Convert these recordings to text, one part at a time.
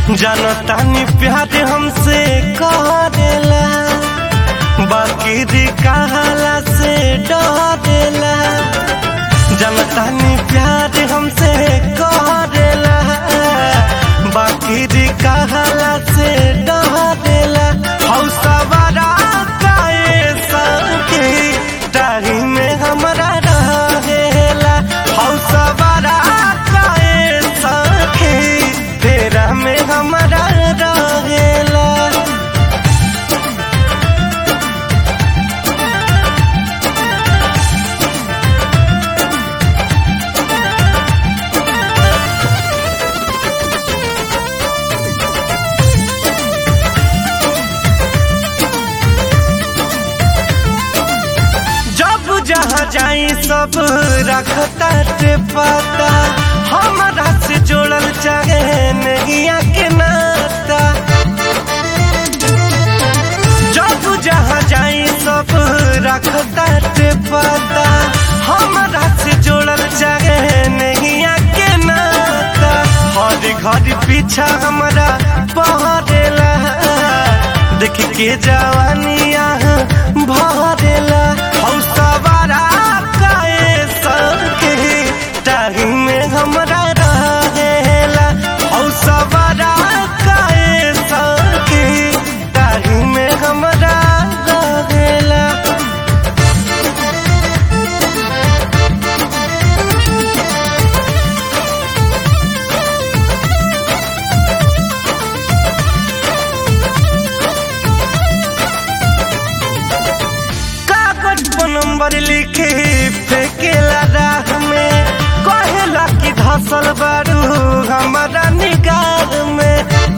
जनतानी प्यार हमसे करेला बाकी दी कहला से डरेला जनतानी प्यार हमसे करेला बाकी दी कहला से डरेला हौसवारा काए सके डाही में हमरा रहेला हौसवारा काए सके तेरा में हमरा रहेला जब जहाँ जाई सब रखता ते पता हमारा से जोड़ल चाहे नहीं के नाता जब जहाँ जाई सब रखता ते पता हमारा से जोड़ल चाहे नहीं के नाता हर घर पीछा हमारा पहरेला देख के जवानिया भरेला हौसवारा काए सके टाही में हमरा रहेला हौसवारा काए सके टाही में हमरा रहेला कागज पर नंबर लिखे फेंकेला राह में कहेला कि धसल बारू हमारा निगाह में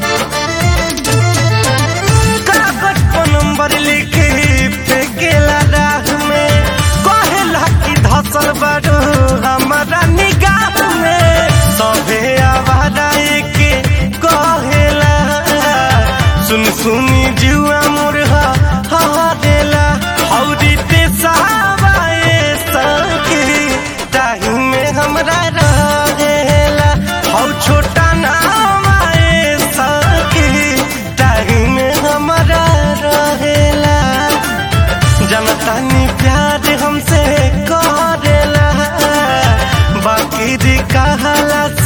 कागज पर नंबर लिखे फेंकेला राह में कहेला कि धसल बारू हमारा निगाह में सभे आवारा के कहेला सुन सुनी जुआ मुर्हा हदेला हौरी ते सहाबाए सके ताही में हमरा रहेला हौ छोटा नाम आए सके ताही में हमरा रहेला जनतानी प्यार हमसे करेला बाकी दी कहला